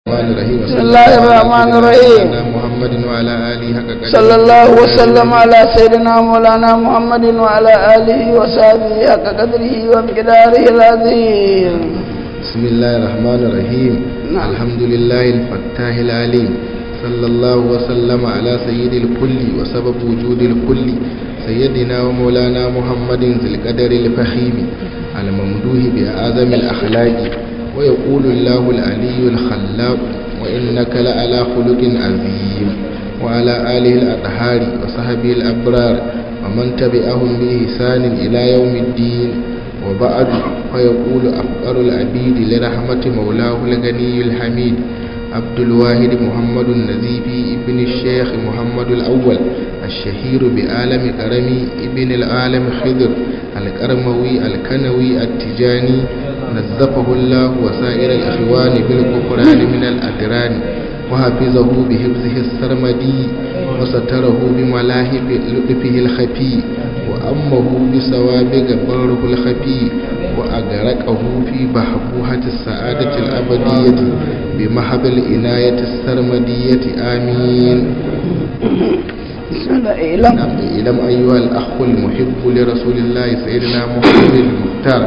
الرحمن الرحيم بسم الله الرحمن الرحيم. سيدنا محمد وعلى آله حق قدره صلى الله وسلم على سيدنا مولانا محمد وعلى آله وصحبه حق قدره ومقداره العظيم بسم الله الرحمن الرحيم نعم. الحمد لله الفتاح العليم صلى الله وسلم على سيد الكل وسبب وجود الكل سيدنا ومولانا محمد ذي القدر الفخيم الممدوح بأعظم الأخلاق ويقول الله العلي الخلاق وإنك لعلى خلق عظيم وعلى آله الأطهار وصحبه الأبرار ومن تبعهم بإحسان إلى يوم الدين وبعد فيقول أفقر العبيد لرحمة مولاه الغني الحميد عبد الواحد محمد النزيبي ابن الشيخ محمد الأول الشهير بعالم كرمي ابن العالم خضر الكرموي الكنوي التجاني نزفه الله وسائر الإخوان بالغفران من الأدران وحفظه بحفظه السرمدي وستره بملاهب لطفه الخفي وأمه بسوابق بره الخفي وأغرقه في بحبوحة السعادة الأبدية بمحب العناية السرمدية آمين بسم الله إعلم نعم إلم أيها الأخ المحب لرسول الله سيدنا محمد المختار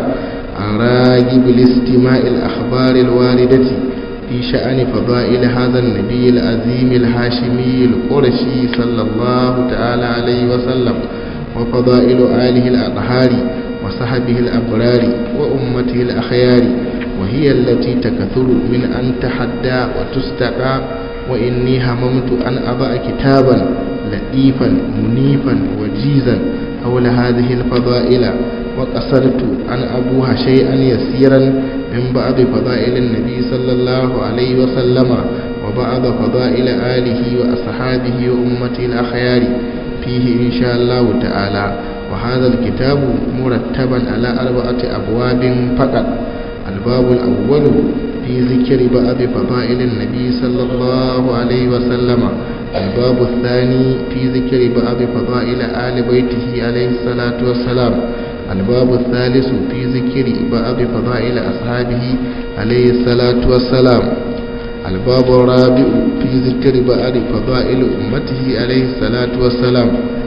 الراغب لاستماع الأخبار الواردة في شأن فضائل هذا النبي العظيم الهاشمي القرشي صلى الله تعالى عليه وسلم وفضائل آله الأطهار وصحبه الأبرار وأمته الأخيار وهي التي تكثر من أن تحدى وتستقى وإني هممت أن أضع كتابا لطيفا منيفا وجيزا حول هذه الفضائل وقصرت أن أبوها شيئا يسيرا من بعض فضائل النبي صلى الله عليه وسلم وبعض فضائل آله وأصحابه وأمته الأخيار فيه إن شاء الله تعالى وهذا الكتاب مرتبا على أربعة أبواب فقط الباب الأول في ذكر بعض فضائل النبي صلى الله عليه وسلم الباب الثاني في ذكر بعض فضائل آل بيته عليه الصلاة والسلام الباب الثالث في ذكر بعض فضائل أصحابه عليه الصلاة والسلام الباب الرابع في ذكر بعض فضائل أمته عليه الصلاة والسلام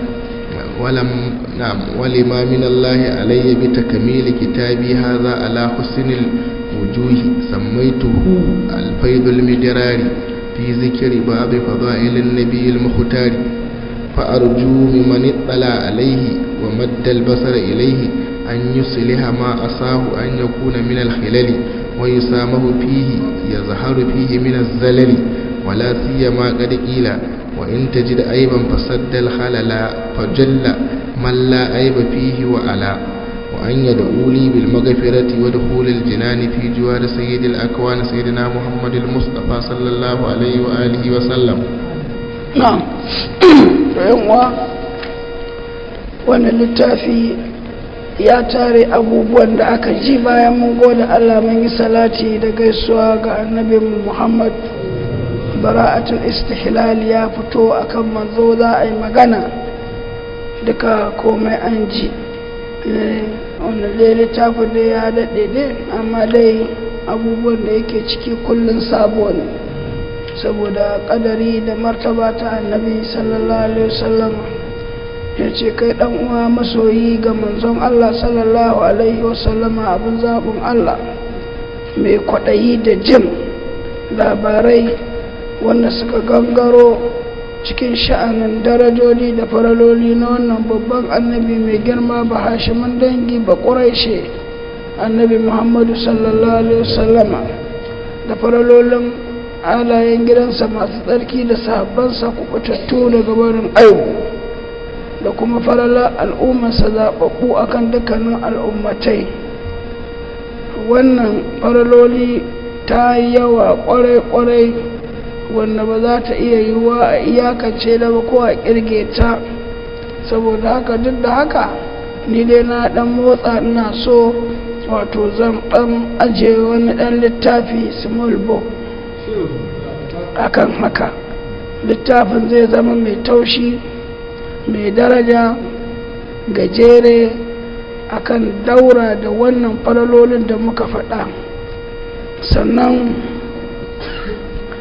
ولم نعم ولما من الله علي بتكميل كتابي هذا على حسن الوجوه سميته الفيض المدرار في ذكر بعض فضائل النبي المختار فأرجو ممن اطلع عليه ومد البصر إليه أن يصلح ما أصاه أن يكون من الخلل ويسامه فيه يظهر فيه من الزلل ولا سيما قد قيل وإن تجد عيبا فسد الخلل فجل من لا عيب فيه وعلا وأن يدعو لي بالمغفرة ودخول الجنان في جوار سيد الأكوان سيدنا محمد المصطفى صلى الله عليه وآله وسلم نعم yanwa wannan littafi ya tare abubuwan da aka ji bayan mun gode Allah mun yi salati da gaisuwa ga annabin Muhammad bara'atul istihlal ya fito akan manzo za a yi magana duka komai an ji wannan dai littafin da ya daɗe ne amma dai abubuwan da yake ciki kullum sabo ne saboda ƙadari da martaba ta annabi sallallahu alaihi wasallam ya ce kai ɗan uwa masoyi ga manzon Allah sallallahu alaihi wasallama abin zaɓin Allah mai kwaɗayi da jin labarai wanda suka gangaro cikin sha'anin darajoji da faraloli na wannan babban annabi mai girma ba hashimin dangi ba ƙuraishe annabi muhammadu sallallahu alaihi wasallama da faralolin halayen gidansa masu tsarki da sahabbansa kubutattu daga barin aibu da kuma farala al'ummarsa zaɓaɓɓu akan dukkanin al'ummatai wannan faraloli ta yi yawa ƙwarai-ƙwarai wanda ba za ta iya yiwuwa a iyakance da ba ko a kirge ta saboda haka duk da haka ni dai na dan motsa ina so wato zan dan aje wani dan littafi small book akan haka littafin zai zama mai taushi mai daraja gajere akan daura da wannan faralolin da muka faɗa sannan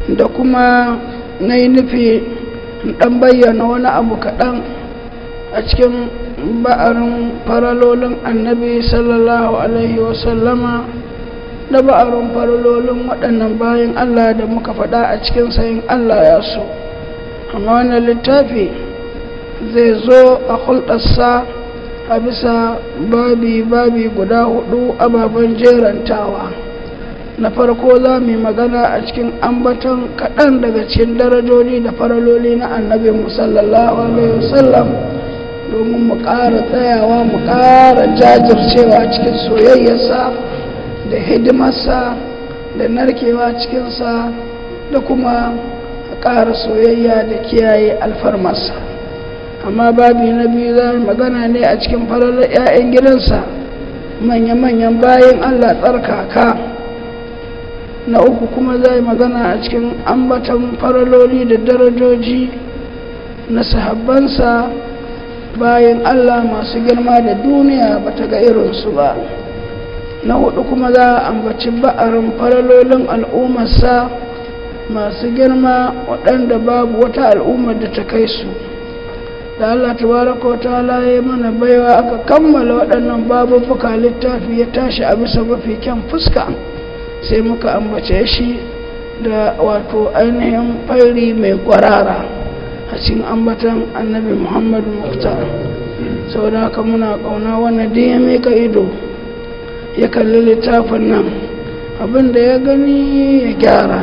da kuma na yi nufi ɗan bayyana wani abu kaɗan a cikin ba'arin faralolin annabi sallallahu alaihi wasallama da ba'arin faralolin waɗannan bayan Allah da muka faɗa a cikin sayin Allah ya so amma wannan littafi zai zo a hulɗarsa a bisa babi-babi guda hudu ababen jerantawa na farko za mu yi magana a cikin ambaton kaɗan daga cikin darajoji da faraloli na annabi musallallahu alaihi wasallam domin mu ƙara tsayawa mu ƙara jajircewa cikin soyayyarsa da hidimarsa da narkewa cikinsa da kuma ƙara soyayya da kiyaye alfarmarsa amma babi na biyu za magana ne a cikin falalar 'ya'yan gidansa manya-manyan bayan allah tsarkaka na uku kuma za magana a cikin ambatan faraloli da darajoji na sahabbansa bayan allah masu girma da duniya ba ta ga irinsu ba na hudu kuma za a ambaci ba'arin faralolin al'ummarsa masu girma waɗanda babu wata al'ummar da ta kai su da Allah tabaraka wa ta'ala ya mana baiwa aka kammala waɗannan babubuka littafi ya tashi a bisa mafi kyan fuska sai muka ambace shi da wato ainihin fairi mai kwarara a cikin ambatan annabi muhammadu muktar sau da haka muna ƙauna wani da ya mika ido ya kalli littafin nan abinda ya gani ya gyara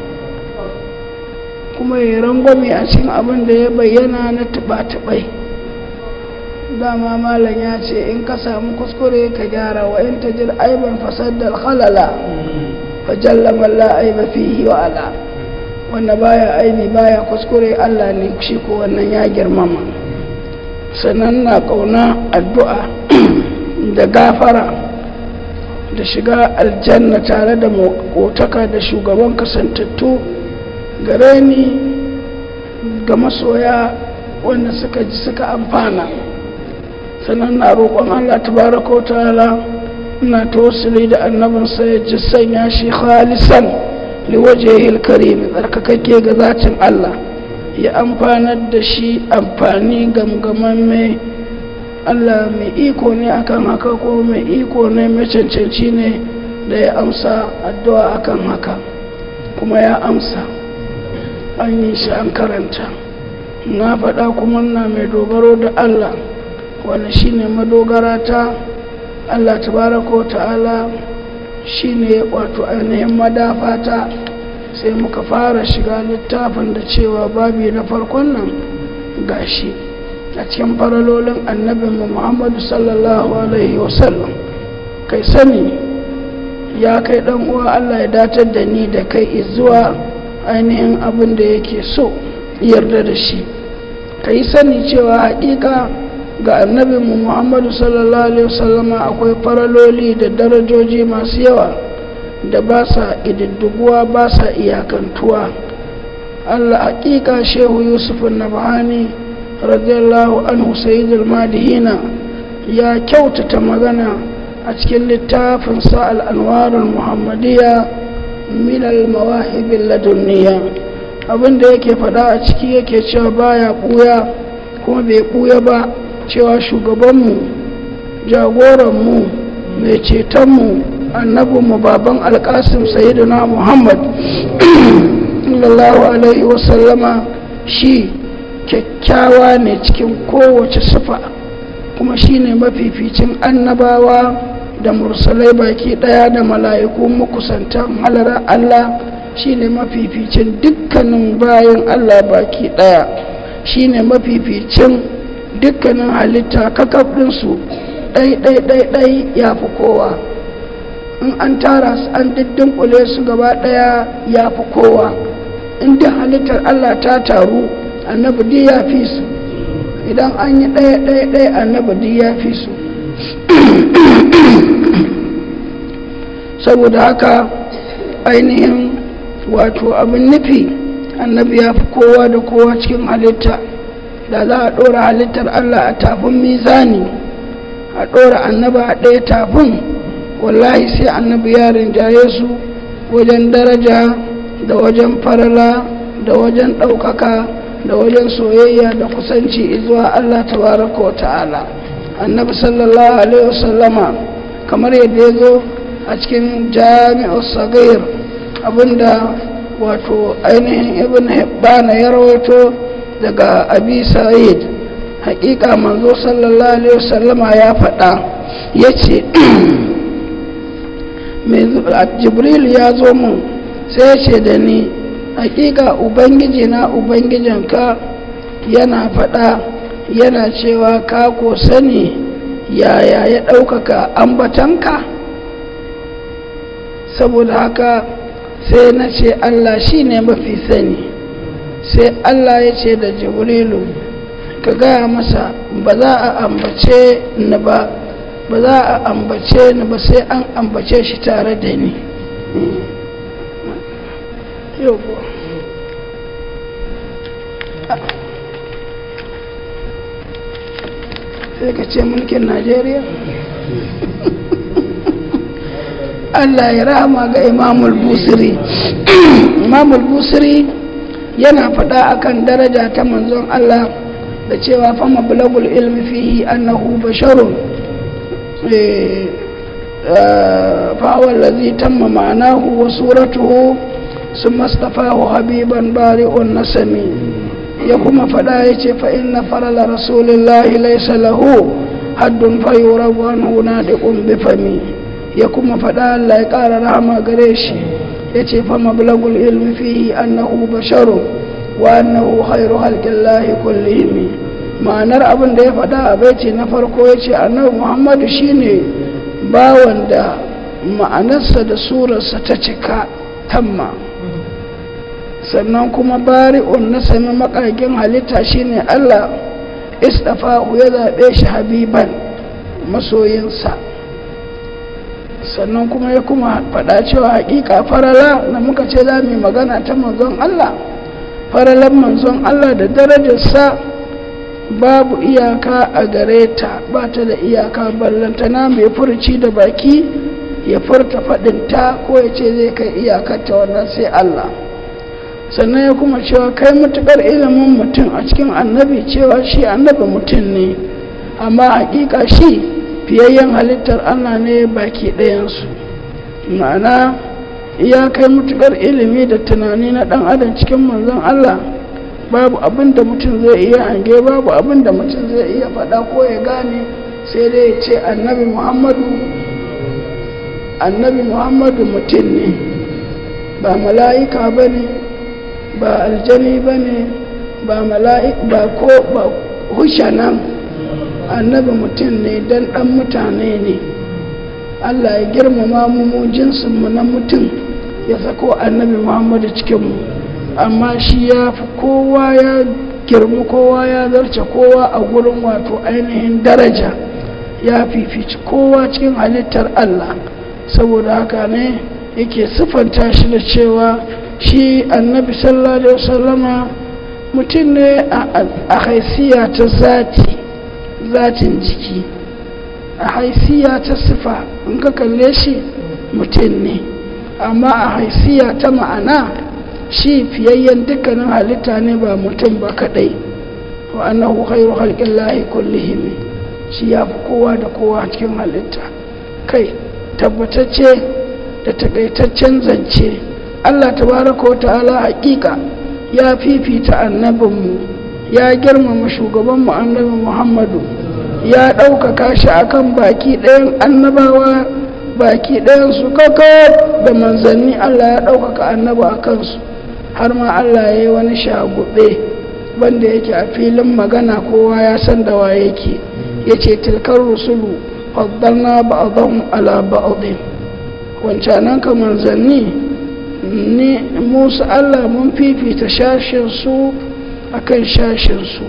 kuma ya rangwame a cikin abin da ya bayyana na tuba-tubai dama malam ya ce in ka samu kuskure ka gyara wa in ta jir aiban fasaddar halala fajalla malla aiba fihi wa ala wanda baya aini baya kuskure Allah ne shi ko wannan ya girmama sannan na kauna addu'a da gafara da shiga aljanna tare da makotaka da shugaban kasantattu gare ni ga masoya wanda suka ji suka amfana sannan na roƙon Allah tabaraka wa ta'ala ina tawassuli da annabin sa ya ji sanya shi khalisan liwajhihil karim tsarkakakke ga zatin Allah ya amfanar da shi amfani gamgaman mai Allah mai iko ne akan haka ko mai iko ne mai cancanci ne da ya amsa addu'a akan haka kuma ya amsa an yi shi an karanta na faɗa kuma na mai dogaro da Allah wanda shine madogara ta Allah tabaraka ta'ala shine wato ainihin madafata sai muka fara shiga littafin da cewa babi na farkon nan gashi a cikin faralolin annabinmu Muhammadu sallallahu alaihi wasallam kai sani ya kai dan uwa Allah ya datar da ni da kai zuwa ainihin abin da yake so yarda da shi ka yi sani cewa haƙiƙa ga annabinmu muhammadu sallallahu alaihi wasallama akwai faraloli da darajoji masu yawa da ba sa ididdiguwa ba sa iyakantuwa allah haƙiƙa shehu yusuf nabhani radiyallahu anhu sayyidul madihina ya kyautata magana a cikin littafin sa al'anwarul muhammadiyya minal mawahibin ladunniya abinda yake fada a ciki yake cewa baya buya kuma bai buya ba cewa shugabanmu jagoranmu mai cetonmu annabinmu baban alkasim sayyidina muhammad sallallahu alaihi wasallama shi kyakkyawa ne cikin kowace sufa kuma shi ne mafificin annabawa da mursalai baki daya da mala'iku makusantan halarar Allah shine mafificin dukkanin bayan Allah baki daya shine mafificin dukkanin halitta kakabdinsu ɗai-ɗai-ɗai ya fi kowa in an tara su an diddinkule su gaba daya ya fi kowa in duk halittar Allah ta taru annabi ya fi su idan an yi ɗaya-ɗaya annabi ya fi su saboda haka ainihin wato abin nufi annabi ya fi kowa da kowa cikin halitta da za a ɗora halittar Allah a tafin mizani a ɗora annaba a ɗaya tafin wallahi sai annabi ya rinjaye su wajen daraja da wajen farala da wajen ɗaukaka da wajen soyayya da kusanci zuwa Allah tabaraka wa ta'ala annabi sallallahu alaihi wasallama kamar yadda ya zo a cikin jami'ar sagayar abinda wato ainihin ibn hibbana ya rawaito daga abi sa'id hakika manzo sallallahu alaihi wasallama ya faɗa ya ce jibril ya zo mun sai ya ce da ni hakika ubangiji na ubangijinka yana faɗa yana cewa ka ko sani yaya ya ɗaukaka ambatanka saboda haka sai na ce allah shi ne mafi sani sai allah ya ce da jibrilu ka gaya masa ba za a ambace ni ba ba za a ambace ni ba sai an ambace shi tare da ni sai ka ce mulkin najeriya allah ya rahama ga imamul busiri imamul busiri yana faɗa akan daraja ta manzon allah da cewa fama bulagul ilmi fihi annahu basharun فهو الذي تم معناه وصورته ثم اصطفاه حبيبا بارئ النسم يقوم فلا يتي فإن فرل رسول الله ليس له حد فيورب عنه نادق بفمي يقوم فلا لا يقال رحمة قريش يتي فمبلغ العلم فيه أنه بشر وأنه خير خلق الله كلهم ma'anar abin da ya faɗa a baiti na farko ya ce annabi muhammadu shine bawan da ma'anarsa da surarsa ta cika tamma sannan kuma bari'un na sami makagin halitta shine allah istafahu ya zaɓe shi habiban masoyinsa sannan kuma ya kuma faɗa cewa haƙiƙa farala da muka ce za mu magana ta manzon allah faralan manzon allah da darajarsa babu iyaka a gare ta ba ta da iyaka ballantana mai furci da baki ya furta faɗinta ko ya ce zai kai iyakarta wannan sai Allah sannan ya kuma cewa kai matuƙar ilimin mutum a cikin annabi cewa shi annabi mutum ne amma hakika shi fiyayyen halittar Allah ne baki ɗayansu ma'ana ya kai matuƙar ilimi da tunani na ɗan adam cikin manzon Allah babu abin da mutum zai iya hange babu abin da mutum zai iya faɗa ko ya gane sai dai ya ce annabi muhammadu annabi muhammadu mutum ne ba mala'ika ba ne ba aljani ba ne ba mala'ika ba ko ba hushanan annabi mutum ne don ɗan mutane ne allah ya girmama mu jinsinmu na mutum ya sako annabi muhammadu cikinmu amma shi ya fi kowa ya girma kowa ya zarce kowa a gurin wato ainihin daraja ya fifici kowa cikin halittar Allah saboda haka ne yake siffanta shi da cewa shi annabi sallallahu alaihi wasallama mutum ne a haisiya ta zati zatin jiki a haisiya ta sifa in ka kalle shi mutum ne amma a haisiya ta ma'ana shi fiyayyen dukkanin halitta ne ba mutum ba kadai wa annahu khairu khalqillahi kullihim shi ya fi kowa da kowa cikin halitta kai tabbatacce da takaitaccen zance Allah tabaraka wa ta'ala hakika ya fifita annabinmu ya girmama shugabanmu annabi Muhammadu ya ɗaukaka shi akan baki ɗayan annabawa baki ɗayan su kaka da manzanni Allah ya ɗaukaka annaba a kansu har ma Allah ya yi wani shagube wanda yake a filin magana kowa ya san da wa yake ya ce tilkar rusulu faddalna ba'adhum ala ba'adhin wancanan ka manzanni ni musu Allah mun fifita shashin su akan shashin su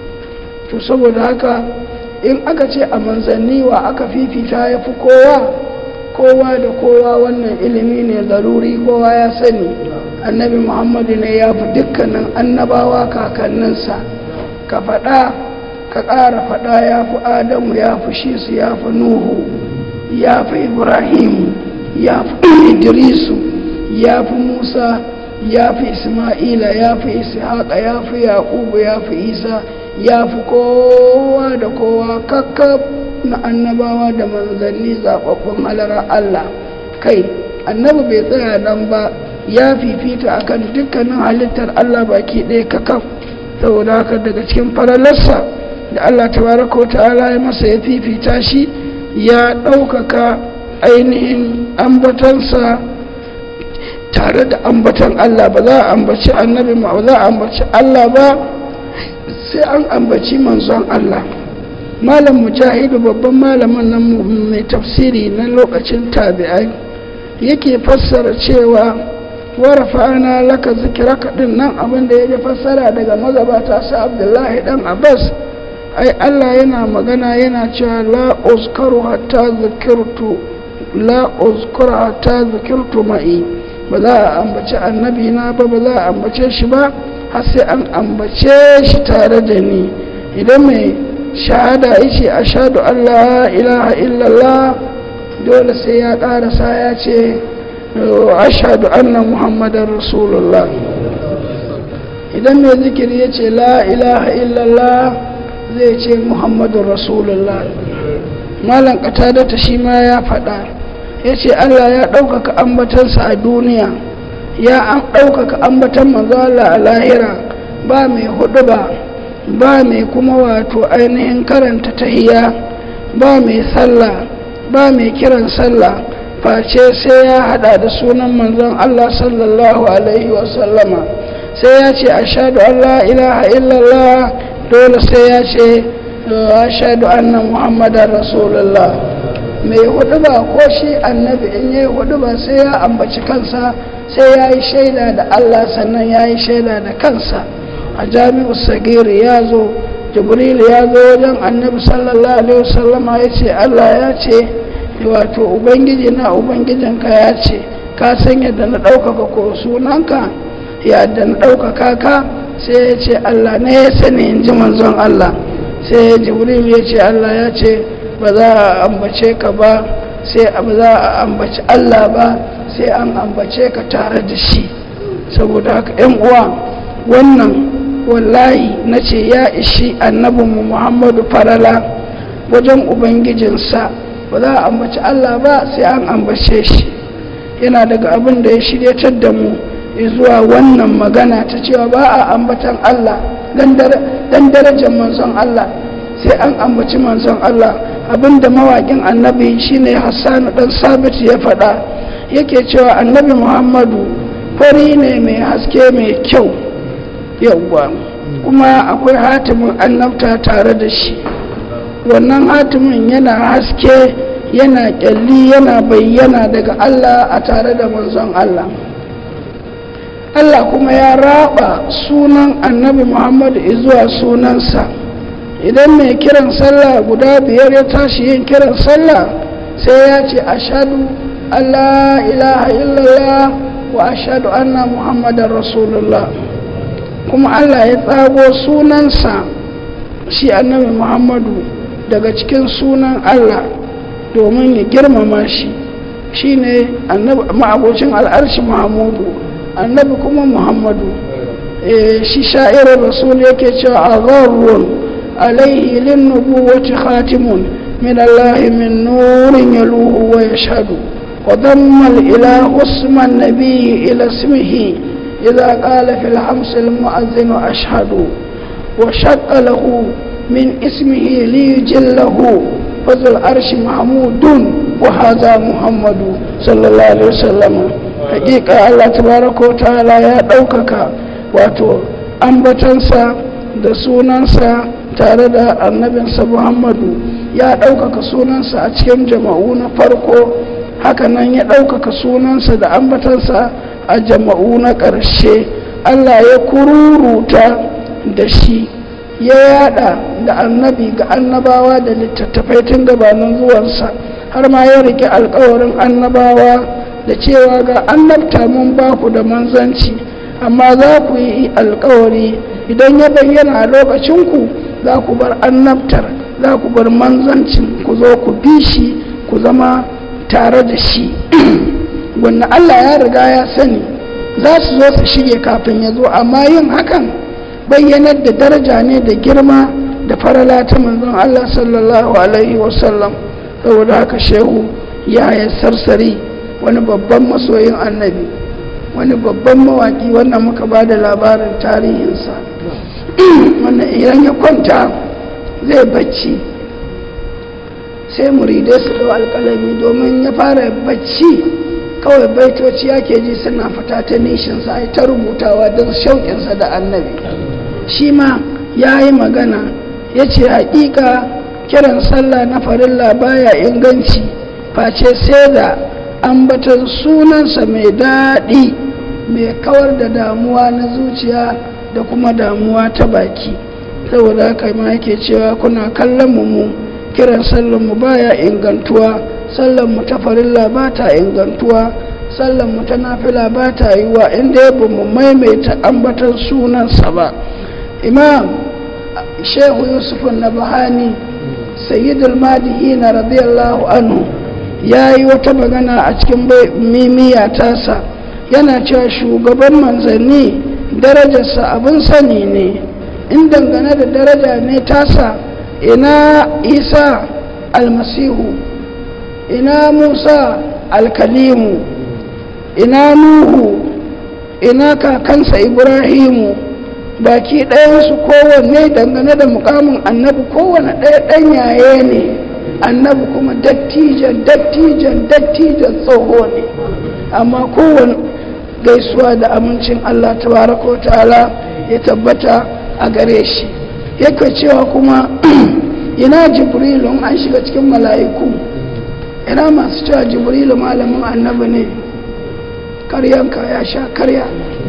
to saboda haka in aka ce a manzanni wa aka fifita ya fi kowa kowa da kowa wannan ilimi ne zaruri kowa ya sani annabi muhammadu ne ya fi dukkanin annabawa kakanninsa ka faɗa ka ƙara faɗa ya fi adamu ya fi shisu ya fi nuhu ya fi ibrahimu ya fi idrisu ya fi musa ya fi isma'ila ya fi ishaqa ya fi yaqubu ya fi isa ya fi kowa da kowa kakkab na annabawa da manzanni zaɓaɓɓun halara Allah kai annabi bai tsaya nan ba ya fifita akan dukkanin halittar Allah baki ɗaya kakaf saboda haka daga cikin faralarsa da Allah tabaraka ta'ala ya masa ya fifita shi ya ɗaukaka ainihin ambatansa tare da ambatan Allah ba za a ambaci annabi ma ba za a ambaci Allah ba sai an ambaci manzon Allah malam mujahidu babban malamin nan mai tafsiri na lokacin tabi'ai yake fassara cewa warfa'ana laka zikiraka din nan abin da ya fassara daga mazabata sa abdullahi dan abbas ai Allah yana magana yana cewa la uzkaru hatta zikirtu la uzkuru hatta zikirtu ma'i ba za a ambaci annabi na ba ba za a ambace shi ba har sai an ambace shi tare da ni idan mai shahada yace ashhadu an la ilaha illallah dole sai ya karasa ya ce ashhadu anna muhammadar rasulullah idan mai zikiri ya ce la ilaha illallah zai ce muhammadun rasulullah malam katadata shi ma ya faɗa ya ce allah ya ɗaukaka ambatansa a duniya ya an ɗaukaka ambatan manzala a lahira ba mai hudu ba ba mai kuma wato ainihin karanta tahiya ba mai sallah ba mai kiran sallah face sai ya hada da sunan manzon allah sallallahu alaihi wasallama sai ya ce ashadu an la ilaha illallah dole sai ya ce ashadu anna muhammadan rasulullah mai hudu ba ko shi annabi in yi hudu ba sai ya ambaci kansa sai ya yi shaida da allah sannan ya yi shaida da kansa a jami'u sagiri ya zo jibril ya zo wajen annabi sallallahu alaihi wasallama ya ce allah ya ce wato ubangiji na ubangijinka ya ce ka san yadda na ɗaukaka ko sunanka yadda na ɗaukaka ka sai ya ce Allah ne ya sani in ji manzon Allah sai jibril ya ce Allah ya ce ba za a ambace ka ba sai ba za a ambaci Allah ba sai an ambace ka tare da shi saboda haka yan uwa wannan wallahi na ce ya ishi annabinmu muhammadu farala wajen ubangijinsa ba za a ambaci Allah ba sai an ambace shi yana daga abin da ya shiryatar da mu zuwa wannan magana ta cewa ba a ambatan Allah dan darajar manzon Allah sai an ambaci manzon Allah abinda mawaƙin annabi shine Hassan dan Sabit ya faɗa yake cewa annabi Muhammadu fari ne mai haske mai kyau yawwa kuma akwai hatimin annabta tare da shi wannan hatimin yana haske yana kyalli yana bayyana daga Allah a tare da manzon Allah Allah kuma ya raba sunan annabi Muhammadu zuwa sunansa idan mai kiran sallah guda biyar ya tashi yin kiran sallah sai ya ce ashadu Allah ilaha illallah wa ashadu anna Muhammadan Rasulullah kuma Allah ya tsago sunansa shi annabi Muhammadu daga cikin sunan Allah domin ya girmama shi shine ma'abocin al'arshi Muhammadu annabi kuma muhammadu shi sha'irar rasul yake cewa a gharrun alaihi lin nubuwati khatimun min Allah min nurin yaluhu wa yashhadu wa damma ila usman nabiy ila ismihi idha qala fil hams al mu'adhdhin ashhadu wa shaqqa lahu min ismihi li yujillahu fadl arshi mahmudun wa hadha muhammadu sallallahu alaihi wasallam hakika Allah tabaraka wa ta'ala ya ɗaukaka wato ambatansa da sunansa tare da annabinsa Muhammadu ya ɗaukaka sunansa a cikin jama'u na farko hakanan ya ɗaukaka sunansa da ambatansa a jama'u na ƙarshe Allah ya kururuta da shi ya yada da annabi ga annabawa da littattafai tun gabanin zuwansa har ma ya rike alkawarin annabawa da cewa ga annabta mun ba ku da manzanci amma za ku yi alkawari idan ya bayyana a lokacinku za ku bar annabtar za ku bar manzancin ku zo ku bi shi ku zama tare da shi wanda Allah ya riga ya sani za su zo su shige kafin ya zo amma yin hakan bayyanar da daraja ne da girma da farala ta manzon Allah sallallahu alaihi wasallam saboda haka shehu ya yi sarsari wani babban masoyin annabi wani babban mawaki wannan muka ba da labarin tarihinsa wannan idan ya kwanta zai bacci sai muridai su ɗau alƙalami domin ya fara bacci kawai baitoci yake ji suna fita ta nishinsa ai ta rubutawa don shauƙinsa da annabi shi ma ya yi magana ya ce haƙiƙa kiran sallah na farilla baya inganci face sai da ambatan sunansa mai daɗi mai kawar da damuwa na zuciya da kuma damuwa ta baki saboda haka ma yake cewa kuna kallon mu kiran sallan mu baya ingantuwa sallan mu ta farilla ba ta ingantuwa sallan mu ta nafila ba ta yiwa inda ya mu maimaita ambatan sunansa ba imam shehu yusuf na bahani sayyidul madihina radiyallahu anhu ya yi wata magana a cikin mimiya tasa yana cewa shugaban manzanni darajarsa abin sani ne in dangane da daraja ne tasa ina isa almasihu ina musa alkalimu ina nuhu ina kakansa ibrahimu baki ɗayansu kowanne dangane da mukamin annabi kowane ɗaya ɗan yaye ne annabi kuma dattijan dattijan dattijan tsoho ne amma kowane gaisuwa da amincin Allah tabaraka ta'ala ya tabbata a gare shi yake cewa kuma ina jibrilu an shiga cikin mala'iku ina masu cewa jibrilu malamin annabi ne karyanka ya sha karya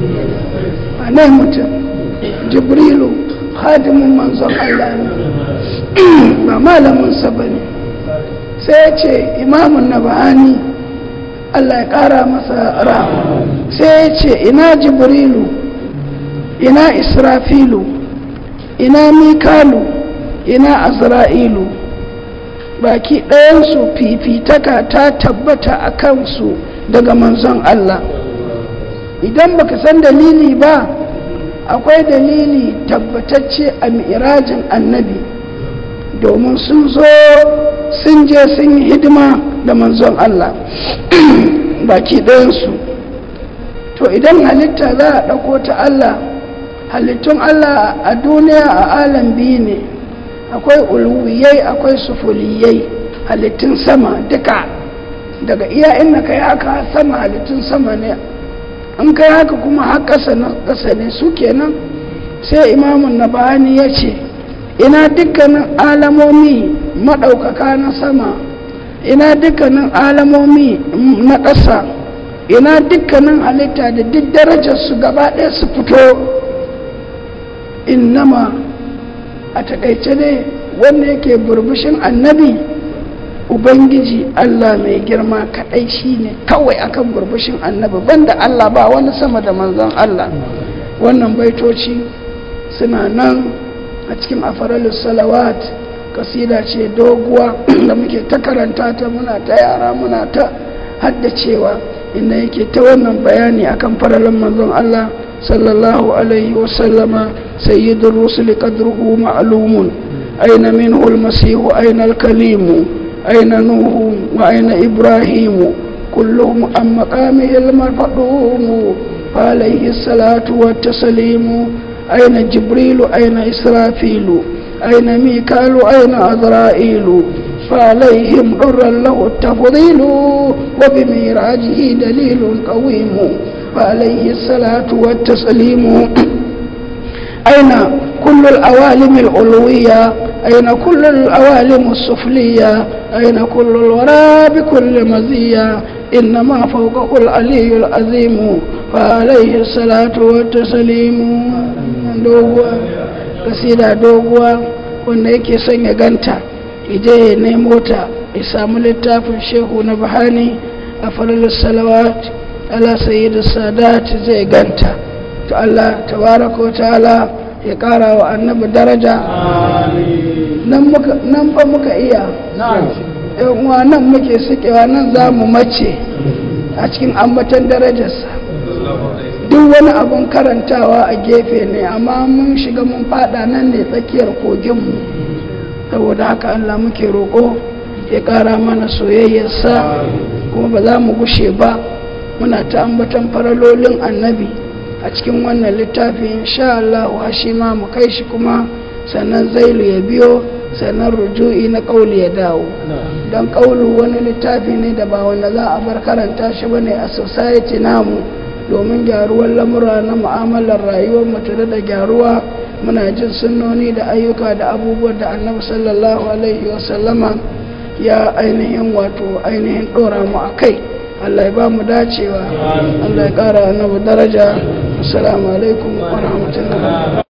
a nan mutum jibrilu hadimin manzon Allah ne ba malaminsa ba ne sai ya ce imamun na bahani Allah ya ƙara masa rahama sai ya ce ina jibrilu ina israfilu ina mikalu ina azra'ilu baki ɗayansu fifitaka ta tabbata a kansu daga manzon Allah idan baka san dalili ba akwai dalili tabbatacce a mi'rajin annabi domin sun zo sun je sun yi hidima da manzon Allah baki ɗayansu to idan halitta za a ɗauko ta Allah halittun Allah a duniya a alam biyu ne akwai ulwiyai akwai sufuliyai halittun sama duka daga iya inda kai haka sama halittun sama ne an kai haka kuma har ƙasa na ƙasa ne su kenan sai imamun na bayani ya ce ina dukkanin alamomi maɗaukaka na sama ina dukkanin alamomi na ƙasa ina dukkanin halitta da duk darajarsu gaba ɗaya su fito innama a takaice ne wanda yake burbushin annabi ubangiji allah mai girma kaɗai shine kawai akan burbushin annabi banda allah ba wani sama da manzon allah wannan baitoci suna nan a cikin afaralus salawat kasida ce doguwa da muke ta karanta ta muna ta yara muna ta haddacewa inda yake ta wannan bayani akan faralin manzon Allah sallallahu alaihi wasallama sayyidul rusuli qadruhu ma'lumun aina minhu al-masih aina al-kalim aina nuhu wa aina ibrahim kulluhum am maqamihi al-marfudum فعليه الصلاة والتسليم أين جبريل أين إسرافيل أين ميكال أين عزرائيل فعليهم حرا له التفضيل وبميراجه دليل قويم فعليه الصلاة والتسليم أين كل الأوالم العلوية أين كل الأوالم السفلية أين كل الورى بكل مزية إنما فوقه العلي العظيم فعليه الصلاة والتسليم دوغوا قصيدة دوغوا wanda yake son ya ganta ije ya nemo ta ya samu littafin shehu na bahani a farar salawat ala sayyidu sadat zai ganta to Allah tabaraka wa ta'ala ya kara wa annabi daraja nan fa muka iya yan uwa nan muke sukewa nan za mu mace a cikin ambatan darajarsa duk wani abun karantawa a gefe ne amma mun shiga mun fada nan ne tsakiyar koginmu saboda haka allah muke roƙo ya ƙara mana soyayyarsa kuma ba za mu gushe ba muna ta ambatan faralolin annabi a cikin wannan littafi insha Allah shi ma mu kai shi kuma sannan zailu ya biyo sannan ruju'i na kauli ya dawo don kaulu wani littafi ne da ba wanda za a bar karanta shi bane a society namu domin gyaruwar lamura na mu'amalar rayuwar mutu da gyaruwa muna jin sunnoni da ayyuka da abubuwan da annabi sallallahu alaihi wasallama ya ainihin wato ainihin dora mu a kai Allah ya ba mu dacewa Allah ya kara annabi daraja assalamu alaikum wa rahmatullahi